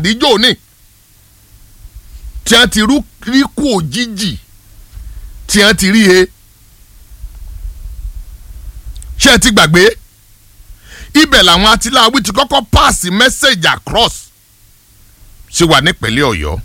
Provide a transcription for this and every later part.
àdíjọ́ òní tí wọ́n ti rí kú òjijì tí wọ́n ti rí he ṣé ẹ ti gbàgbé ibẹ̀ làwọn atiláwí ti kọ́kọ́ pass message across ṣe wà nípínlẹ̀ ọ̀yọ́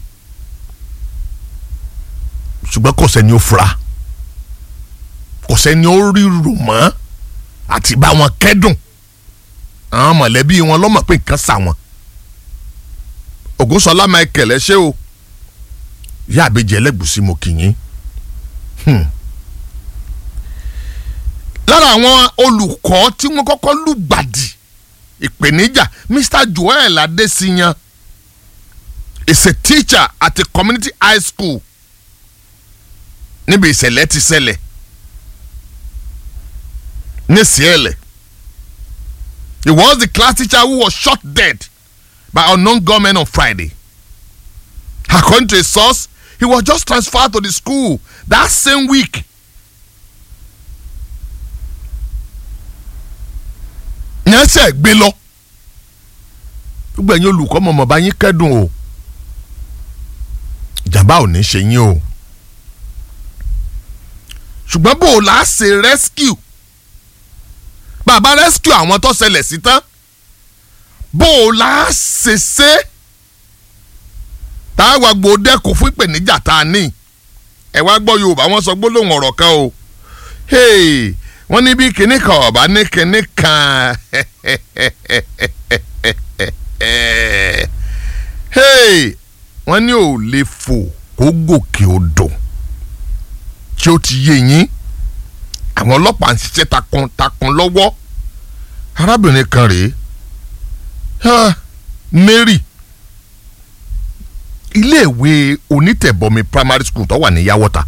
ṣùgbọ́n kò sẹ́ni ó fura kò sẹ́ni ó rí rò mọ́ àti bá wọn kẹ́dùn àwọn mọ̀lẹ́bí wọn lọ́mọ̀ pé nǹkan sà wọn ògúnṣọlá michael ẹ ṣé o ìyá àbẹjẹ ẹlẹgùsí mo kì yín lára àwọn olùkọ́ tí wọ́n kọ́kọ́ lùgbàdì ìpèníjà mr joel adesiyan is a teacher at a community high school níbi ìṣẹ̀lẹ̀ ti ṣẹlẹ̀ ní Siele. He was the class teacher who was shot dead by unknown gunmen on Friday. According to a source, he was just transferred to the school that same week. yẹn ṣe gbé lọ gbogbo ẹ̀yin olùkọ́ mọ̀mọ́ bá yín kẹ́dùn o ìjàmbá ò ní ṣe yín o ṣùgbọ́n bò ó là á ṣe rescue bàbá rescue àwọn tó ṣẹlẹ̀ sí tán bó o la ṣe ṣe tá a wá gbọ́ dẹ́kun fún ìpèníjà tá a ní ẹ wá gbọ́ yorùbá wọ́n sọ gbólóhùn ọ̀rọ̀ kan o wọ́n ní bí kinní kan ọ̀bá ní kinní kan wọ́n ní ò lè fò kó gòkè odò tí ó ti yé yín àwọn ọlọ́pàá ń ṣiṣẹ́ takuntakun lọ́wọ́ arábìnrin kan rèé Mary iléèwé onítẹ̀bọmi primary school tó wà ní yàwọ́ta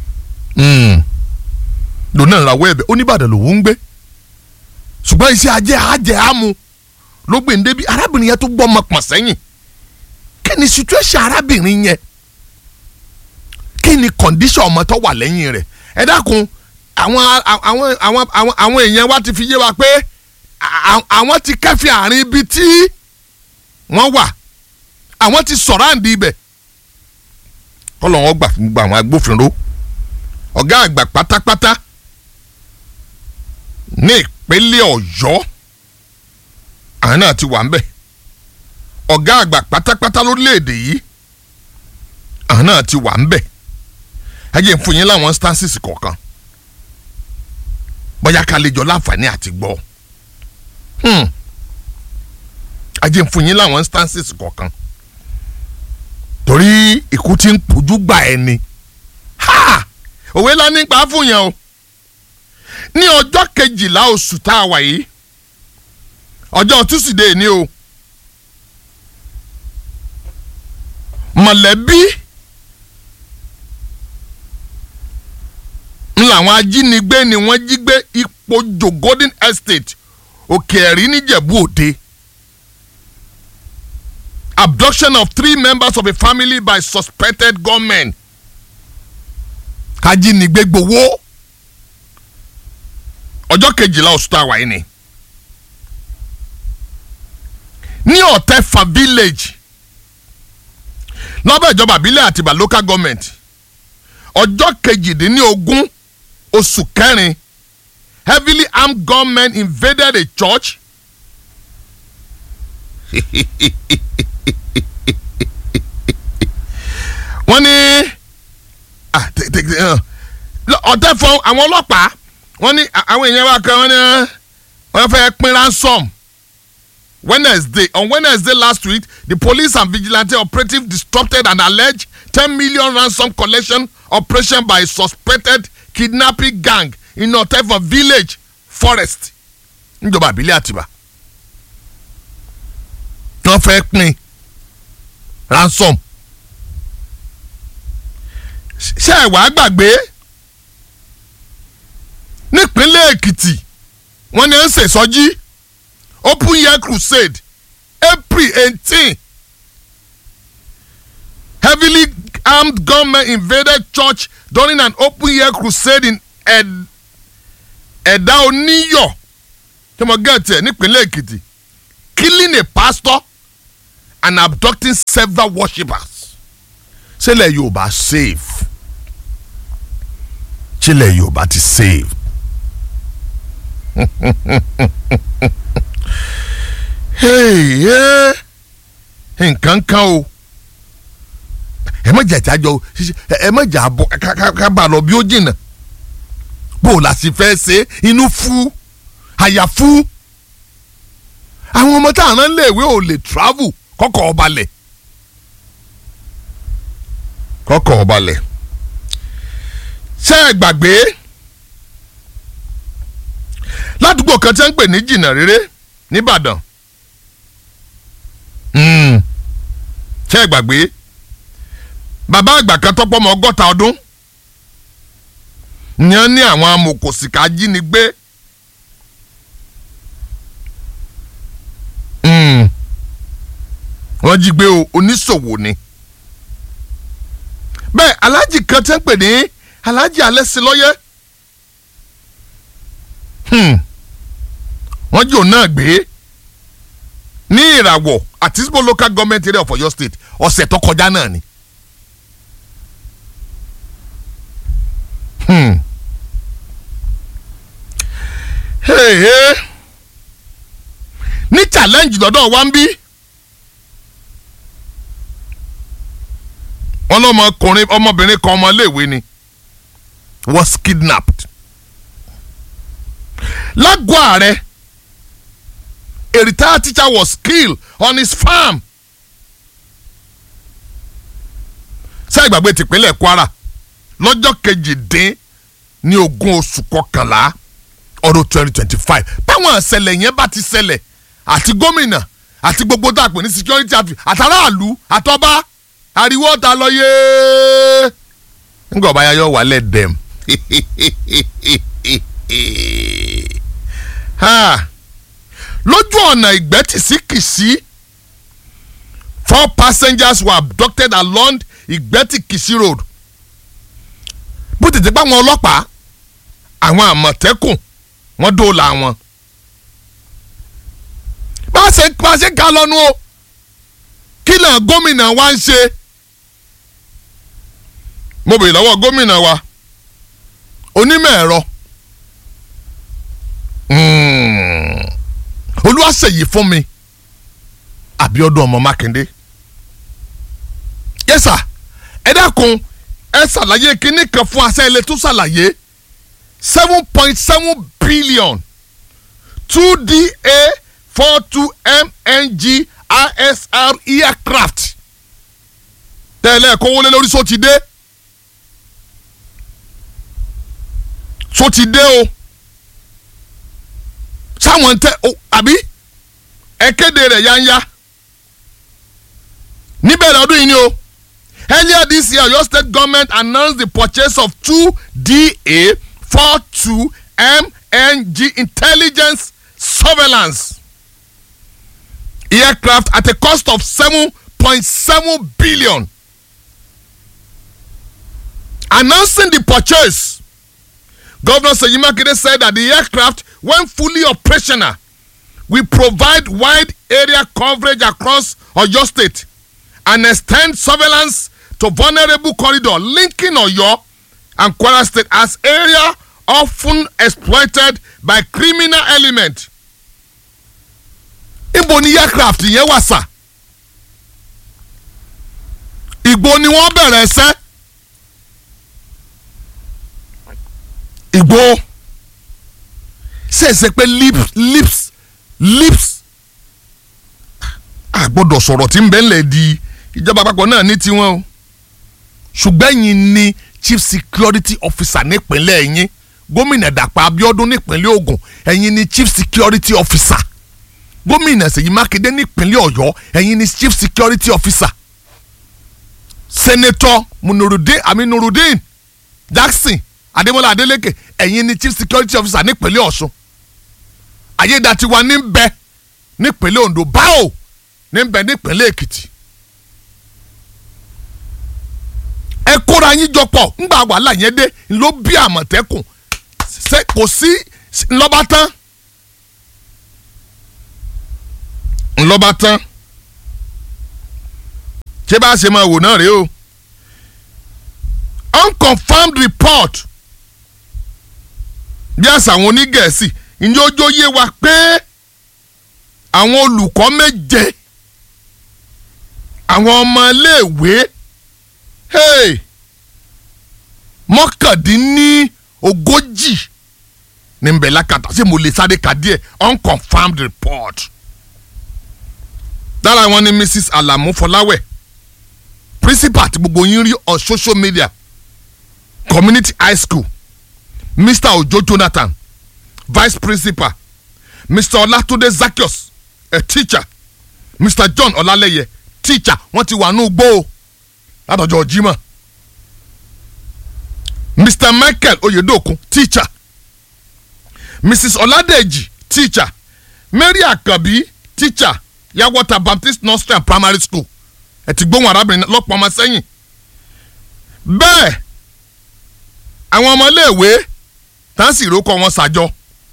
lónà ìràwọ̀ ẹ̀bẹ̀ oníbàdàn lòún ń gbé ṣùgbọ́n iṣẹ́ ajé ajé àmú ló gbé ń débi arábìnrin yẹn tó gbọ́ ọmọ pọ̀n sẹ́yìn kí ni situation arábìnrin yẹn kí ni condition ọmọ tó wà lẹ́yìn rẹ̀ ẹ dákun àwọn àwọn àwọn àwọn àwọn èèyàn wa ti fi yé wa pé àwọn ti kẹ́fì àárín ibi tí wọ́n wà àwọn ti sọ̀rọ̀ àǹdí ibẹ̀ kọ́lọ̀ wọn gbà fún gbogbo àwọn agbófinró ọ̀gá àgbà pátápátá ní ìpínlẹ̀ ọ̀yọ́ àwọn náà ti wà ń bẹ̀ ọ̀gá àgbà pátápátá lórílẹ̀‐èdè yìí àwọn náà ti wà ń bẹ̀ ẹ jẹ́ n fún yín láwọn stances kọ̀ọ̀kan bóyá ká lè jọ láǹfààní àti gbọ́ ajé ń fún yín láwọn instances kọ̀ọ̀kan torí ikú tí ń pojú gbà ẹ ni òwe la nípa fún yẹn o ní ọjọ́ kejìlá oṣù tá a wà yìí ọjọ́ túsídẹ̀ẹ́ ni o mọ̀lẹ́bí ń làwọn ajínigbé ni wọ́n jí gbé Ìpojò Golden Estate Òkè-Ẹ̀rí níjẹ̀bú Òde abduction of three members of a family by suspected gunmen ajínigbé gbowó ọjọ́ kejìlá oṣù tá a wà yìí ni ní Ọ̀tẹ́fà village lọ́bẹ̀ ìjọba àbílẹ̀ àtìbà local government ọjọ́ kejìdínlógún oṣù kẹrin heavily armed gunmen invaded a church wọ́n ní ọ̀tẹ̀ fún àwọn ọlọ́pàá wọ́n ní àwọn èèyàn wa kan wọ́n ní wọ́n fẹ́ pín ransom Wednesday on Wednesday last week the police and vigilante operative disrupted an alleged ten million ransom collection operation by a suspected kidnapping gang in Ọ̀tẹ̀fọ̀ village forest níjọba àbílẹ̀ àtìbà wọ́n fẹ́ pín ransom ṣé ẹ wàá gbàgbé nípínlẹ̀ Èkìtì wọ́n ní ń ṣèṣọ́jí open year crusade April eighteen heavily armed gunmen invaded church during an open year crusade in ẹ̀dá oníyọ̀ tí mo gẹ̀ tiẹ̀ nípínlẹ̀ Èkìtì killing a pastor and abducting several worshippers ṣẹlẹ̀ yorùbá save ṣẹlẹ̀ yorùbá ti save hey, yeah. nǹkan kan o ẹ má jà jájọ ẹ má jà bọ ká bá lọ bí ó jìnnà bó o la sì fẹ́ ṣe inú fú àyà fú àwọn ọmọ tá à ń léèwé ò lè travel kọ́kọ́ ọba lẹ̀ kọ́kọ́ ọba lẹ̀ ṣé ẹ gbàgbé ládùúgbò kan tí wọ́n ń pè ní jìnnà rere nìbàdàn ṣé ẹ gbàgbé bàbá àgbà kan tọ́pọ̀ mọ́ ọgọ́ta ọdún ni wọ́n ní àwọn amòkòsìkà jínigbé wọ́n jí gbé o oníṣòwò ni bẹ́ẹ̀ aláàjì kan tẹ́ ń pè ní aláàjì alẹ́sìlọ́yẹ́ wọ́n jí òun náà gbé ní ìràwọ̀ àti Isbo local government area of Ọ̀yọ́ state ọ̀sẹ̀ tó kọjá náà ni. Hmm. Hey, hey. ní challenge lọ́dọ̀ wa ń bí wọn lọmọkùnrin ọmọbìnrin kan ọmọléèwé ni was kidnapped lágọ̀ọ́ ààrẹ a retired teacher was killed on his farm ṣé ìgbàgbé tìpínlẹ̀ Kwara lọ́jọ́ kejìdín ní ogún oṣù kọkànlá ọdún twenty twenty five báwọn ìṣẹ̀lẹ̀ yẹn bá ti ṣẹlẹ̀ àti gómìnà àti gbogbo tá a pè ní security àti àtàràlù àtọ́ba ariwo ta lọ yé nígbà ọba yá yọ wálẹ̀ dẹ̀m lójú ọ̀nà ìgbẹ́tì sí kìsí four passengers were abducted along ìgbẹ́tì kìsí road bó tètè pa àwọn ọlọ́pàá àwọn àmọ̀tẹ́kùn wọ́n dóòlà wọn. bá a ṣe bá a ṣe ká lọ́nu o kí náà gómìnà wa ń ṣe. mo bèèrè lọ́wọ́ gómìnà wa onímọ̀ ẹ̀rọ olúwaṣèyí fún mi Abíọ́dún ọmọ Mákindé yẹ́sà ẹ dákun ẹ ṣàlàyé kínní kan fún aṣẹ́ ilé tó ṣàlàyé seven point seven billion two da four two mng isr aircraft tẹ́lẹ̀ kó wọlé lórí sọ ti dé sọ ti dé o sáwọn tẹ o àbí ẹ kéde rẹ̀ yáńyá níbẹ̀rẹ̀ ọdún yìí ni o. Earlier this year, your state government announced the purchase of two DA-42 MNG intelligence surveillance aircraft at a cost of 7.7 billion. Announcing the purchase, Governor Seyi Makinde said that the aircraft, when fully operational, will provide wide area coverage across Oyo State and extend surveillance to vulnerable corridor linking Oyo and Kwara State as area often exploited by criminal element. Ibo ni aircraft yẹn wà sà. Ìgbò ni wọ́n bẹ̀rẹ̀ ẹsẹ́. Ìgbò ṣèṣe pé lips lips lips a gbọ́dọ̀ sọ̀rọ̀ tí ń bẹ́ẹ̀ lẹ̀ di ìjọba àpapọ̀ náà ní tiwọn o ṣùgbọ́n ẹ̀yin ni chief security officer nípínlẹ̀ yín gómìnà Dàpọ̀ Abíọ́dún nípínlẹ̀ Ògùn ẹ̀yin ni chief security officer gómìnà Ṣèyí Mákindé nípínlẹ̀ Ọ̀yọ́ ẹ̀yin ni chief security officer senator Munurudin Aminurudin Jackson Adémọ́lá Adélékè ẹ̀yin ni chief security officer nípínlẹ̀ Ọ̀ṣun Ayédàtiwa ní bẹ nípínlẹ̀ Ondo báwo ní bẹ nípínlẹ̀ Èkìtì ẹ kóra yín jọ pọ̀ ńgbà wàhálà yẹn dé ló bí àmọ̀tẹ́kùn ṣe kò sí ńlọ́ba tán ńlọ́ba tán ṣé bá a ṣe máa wò náà rèé o unconfirmed report bí àṣà àwọn onígẹ̀ẹ́sì ìyẹn ojú yé wa pé àwọn olùkọ́ méje àwọn ọmọ iléèwé hey, mọ́kàndínní ogójì ní nbẹ̀ lákàtà ṣé mo lè sáré ka díẹ̀ unconfirmed report lára wọn ni mrs alamu fọláwẹ̀ principal tí gbogbo yín rí on social media community high school mr ojo jonathan vice principal mr olatunde zakios a teacher mr john ọlálẹyẹ teacher wọ́n ti wà ní ugbó o látọjọ́ jimá mr michael oyedokun teacher mrs ọládèjì teacher mary akabi teacher yawọta baptist nursery and primary school ẹ ti gbóhùn arábìnrin lọ́pọ̀ ọmọ sẹ́yìn bẹ́ẹ̀ àwọn ọmọléèwé táǹsì ìrókò wọn ṣàjọ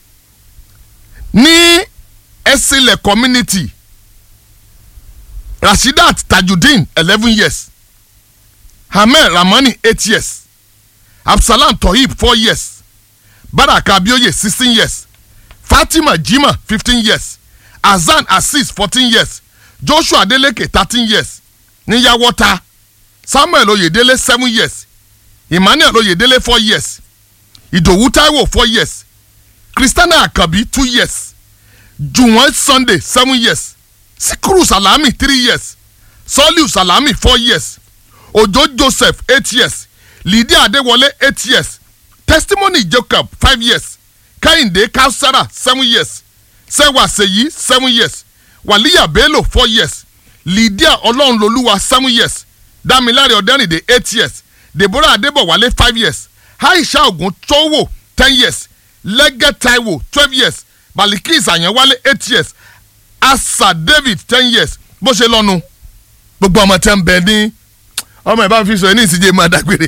ní ẹsìlẹ̀ community rasheedat tajudeen eleven years hamel ramani eight years absalam tohib four years baraka abioye sixteen years fatima jima fifteen years azan asis fourteen years joshua adeleke thirteen years níyàwọ́ta samuel oyedele seven years emmanuel oyedele four years ìdòwú taiwo four years christiana akabi two years juwon sunday seven years sikuru salami three years soliu salami four years ojo joseph eight years lydia adewole eight years testimony jacob five years kehinde kausara seven years sewa seyi seven years waliya bello four years lydia ọlọ́runlolúwa seven years damilare ọ̀dẹ́rìndé eight years deborah adébọ̀wálé five years aisha ogun towo ten years lẹ́gẹ́ taiwo twelve years balikis àyànwálé eight years asa david ten years bó ṣe lọ́nu gbogbo ọmọ tẹ́ ń bẹ ní ọmọ ìbá fi sọ ẹ ní ìsìnjẹ máa dágbére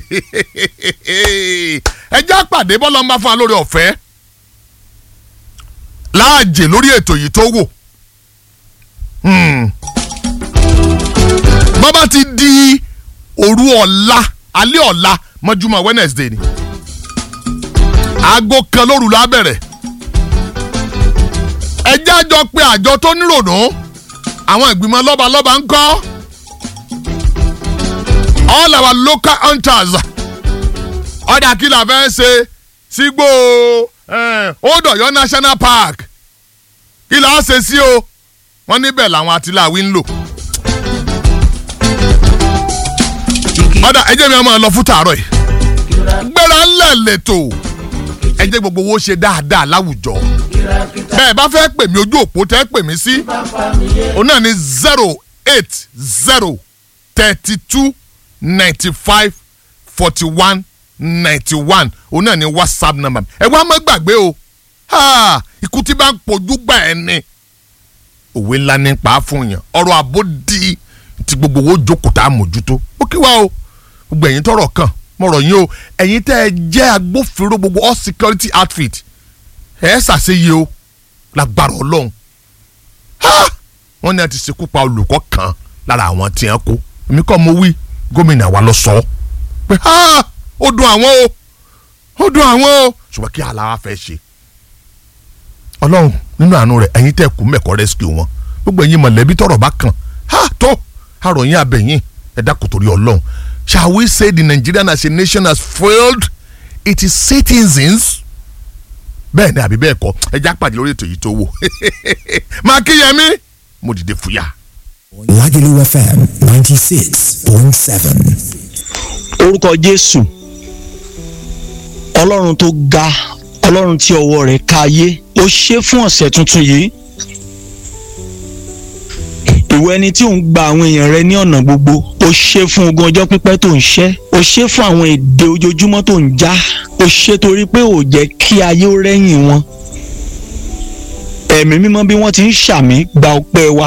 ẹ já pàdé bọ́lá ń bá fún wa lórí ọ̀fẹ́ láàjè lórí ètò yìí tó wò bọ́bá ti di òru ọ̀la alẹ́ ọ̀la mọ́júmọ́ wednesday ni aago kan lóru la bẹ̀rẹ̀ ẹjẹ́ àjọ pé àjọ tó nírònú àwọn ìgbìmọ̀ lọ́balọ́ba ń kọ́ all our local hunters ọ̀dà kí la fẹ́ ṣe sígbó Odòyọ̀ national park kí la ṣe sí o wọ́n níbẹ̀ làwọn àtìláwí ń lò. ọ̀dà ẹjẹ́ mi máa lọ fún tààrọ̀ yìí gbéra ńlẹ̀ lẹ́tọ̀ ẹjẹ́ gbogbo owó ṣe dáadáa láwùjọ bẹ́ẹ̀ bá fẹ́ pè mí ojú òpó tẹ́ pè mí sí òun náà ní zero eight zero thirty two ninety five forty one ninety one òun náà ní whatsapp number ẹ wá má gbàgbé o ikú tí bá ń pojú gbà ẹ ní òwe ńlá nípa fún yàn ọ̀rọ̀ àbódì tí gbogbo owó jókòó tá a mójútó ó kí wá o gbogbo ẹ̀yin tọrọ kàn mọ̀rọ̀ yín o ẹ̀yin tẹ́ ẹ jẹ́ agbófinró gbogbo all security outfit ẹ̀ ẹ́ ṣàṣeyẹ o lágbára ọlọ́run wọ́n ní a ti ṣekú pa olùkọ́ kan lára àwọn tí wọ́n kó èmi kọ́ mo wí gómìnà wa lọ sọ pé ó dùn àwọn o ó dùn àwọn o ṣùgbọ́n kí aláwa fẹ́ ṣe ọlọ́run nínú àánú rẹ̀ ẹ̀yin tẹ́ kú mẹ́kọ́ rescue wọn gbogbo ẹ̀yin mọ̀lẹ́bí tọrọ bá kàn á tó àròyìn abẹ̀yìn ẹ̀dá kò torí ọlọ́run shall we say the Nigerian as a nation has failed its citizens bẹ́ẹ̀ ni àbí bẹ́ẹ̀ kọ́ ẹja pàdé lórí ètò yìí tó wò máa kíyèmí mo dìde fúyà. Lagelu FM ninety six point seven. orúkọ jésù ọlọ́run tó ga ọlọ́run tí ọwọ́ rẹ̀ ká ayé ó ṣe fún ọ̀sẹ̀ tuntun yìí ìwọ ẹni tí ò ń gba àwọn èèyàn rẹ ní ọ̀nà gbogbo ó ṣe fún ogún ọjọ́ pípẹ́ tó ń ṣẹ́ ó ṣe fún àwọn èdè ojoojúmọ́ tó ń já ó ṣe torí pé ò jẹ́ kí ayé ó rẹ́yìn wọn ẹ̀mí mímọ́ bí wọ́n ti ń ṣàmì gba ọpẹ́ wa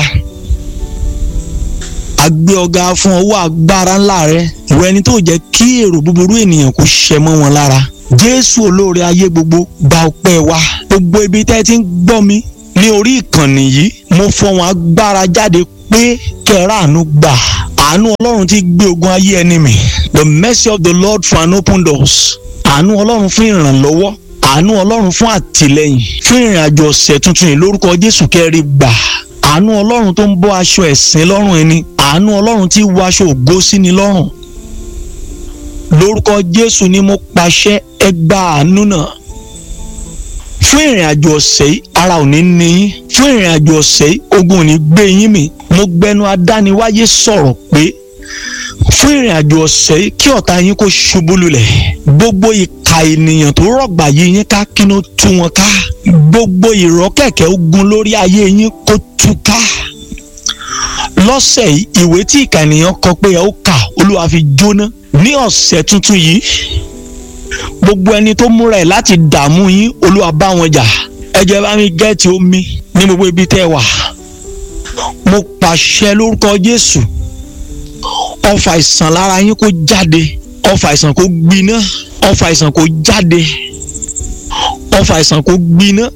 a gbé ọ̀gá fún ọwọ́ agbára ńlá rẹ ìwọ ẹni tó jẹ́ kí èrò búburú ènìyàn kò ṣẹ mọ́ wọn lára jésù olóore ayé gbogbo gba ọpẹ́ wa gbogbo ibi tẹ́ ti ń gbọ́ mi ní orí ìkànnì yìí mo fọwọn agbára jáde pé kẹràánú gbà àánú ọlọ́run ti gbé ogun ayé ẹni mì the mercy of the lord for an open doors àánú ọlọ́run fún ìrànlọ́wọ́ àánú ọlọ́run fún àtìlẹ́yìn fún ìrìn àjò ọ̀sẹ̀ tuntun yìí lórúkọ jésù kẹrí gbà àánú ọlọ́run tó ń bọ́ aṣọ ẹ̀sìn lọ́rùn ẹni àánú ọlọ́run tí wọ aṣọ ògo sí ni lọ́rùn lórúkọ jésù ni mo pàṣẹ ẹ gba àánú náà fún ìrìn àjò ọ̀sẹ̀ yìí ara ò ní ní yín fún ìrìn àjò ọ̀sẹ̀ yìí ogun ò ní gbé yín mì mo gbẹnu adániwáyé sọ̀rọ̀ pé fún ìrìn àjò ọ̀sẹ̀ yìí kí ọ̀tá yín kó ṣubú lulẹ̀ gbogbo ìka ènìyàn tó rọ̀gbà yí yín ká kí ló tú wọn ká gbogbo ìrọ́kẹ̀kẹ̀ ogun lórí ayé yín kó tú ká lọ́sẹ̀ yìí ìwé tí ìka ènìyàn kọ pé ẹ ó kà olúwa fi jóná ní ọ̀sẹ̀ tuntun yìí gbogbo ẹni tó múra ẹ̀ láti dààmú yín olúwa bá wọn jà ẹ jẹ́ bá mi gẹ́ẹ̀tì omi ní gbogbo ibi tẹ́ ẹ wà mo pàṣẹ lórúkọ jésù ọfà àìsàn lára yín kó jáde ọfà àìsàn kó gbiná ọfà àìsàn kó jáde ọfà àìsàn kó gbiná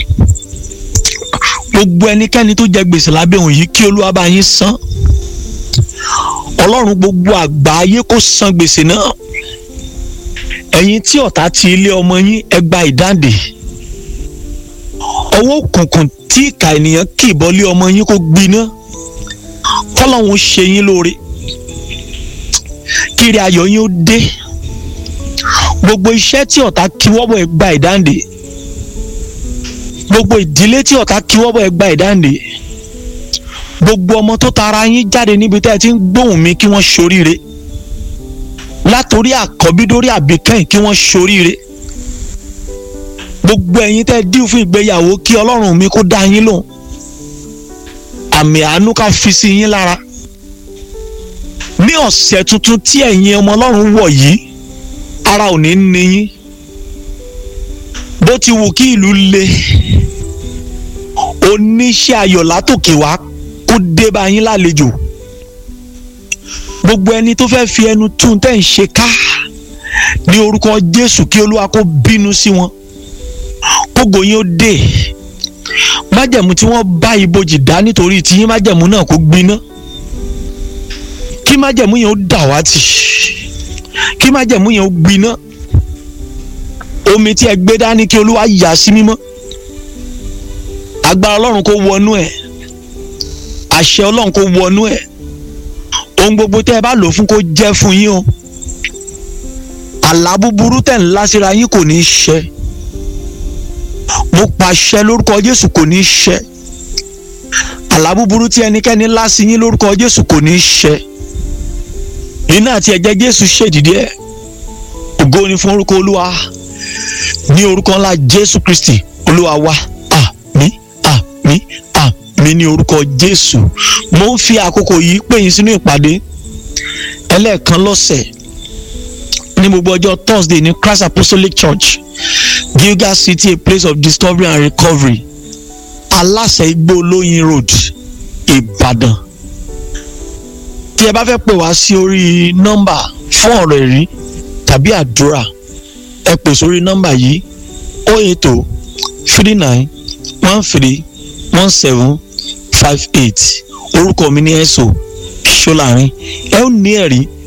gbogbo ẹnikẹ́ni tó jẹ gbèsè lábẹ́ òun yìí kí olúwa bá yín san ọlọ́run gbogbo àgbáyé kó san gbèsè náà ẹ̀yin tí ọ̀tá ti ilé ọmọ yín ẹ gba ìdáǹdè ọwọ́ òkùnkùn tí ìka ènìyàn kì í bọ́lé ọmọ yín kó gbiná kọ́lọ́hún ṣe yín lóore kiri ayọ̀ yín ó dé gbogbo iṣẹ́ tí ọ̀tá kí wọ́bọ̀ ẹ gba ìdáǹdè gbogbo ìdílé tí ọ̀tá kí wọ́bọ̀ ẹ gba ìdáǹdè gbogbo ọmọ tó tara yín jáde níbi tẹ́ ẹ ti ń gbóhùn mi kí wọ́n ṣoríire látòrí àkọ́bí dórí àbíkẹ́yìn kí wọ́n ṣoríire gbogbo ẹ̀yin tẹ́ dín fún ìgbéyàwó kí ọlọ́run mi kó dá yín lóhùn àmì àánú ká fi sí yín lára ní ọ̀sẹ̀ tuntun tí ẹ̀yin ọmọ ọlọ́run wọ̀ yìí ara ò ní ní yín bó ti wù kí ìlú le oníṣẹ́ ayọ̀ látòkè wá kó dé bá yín lálejò gbogbo ẹni tó fẹ́ fi ẹnu tún tẹ́ ń ṣe ká ní orúkọ jésù kí olúwa kó bínú sí wọn kógo yín ó dé májẹ̀mú tí wọ́n bá ibojì dá nítorí tí yín májẹ̀mú náà kó gbiná kí májẹ̀mú yẹn ó dàwátì kí májẹ̀mú yẹn ó gbiná omi tí ẹ gbé dání kí olúwa yà sí mímọ́ agbára ọlọ́run kó wọnú ẹ̀ àṣẹ ọlọ́run kó wọnú ẹ̀ ohun gbogbo tẹ́ ẹ bá lò fún kó jẹ́ fún yín o àlá búburú tẹ̀ ń lá síra yín kò ní í ṣẹ mo pàṣẹ lórúkọ jésù kò ní í ṣẹ àlá búburú tí ẹnikẹ́ni lá sí yín lórúkọ jésù kò ní í ṣẹ iná àti ẹ̀jẹ̀ jésù ṣèdìdí ẹ̀ ògo ni fún orúkọ olúwa ní orúkọ ńlá jésù kristi olúwa wa àmín àmín àmín ní orúkọ jésù mo ń fi àkókò yìí pè yín sínú ìpàdé ẹlẹ́ẹ̀kan lọ́sẹ̀ ní gbogbo ọjọ́ thursday ní christ apostolic church gilgal city a place of discovery and recovery aláṣẹ igbó olóyin road ìbàdàn tí ẹ bá fẹ́ pè wá sí orí nọ́mbà fún ọ̀rọ̀ ẹ̀rí tàbí àdúrà ẹ pè sórí nọ́mbà yìí o eight o three nine one three one seven five eight orúkọ mi ní ẹ̀sọ́ ṣọ́lárin ẹ ó ní ẹ̀rí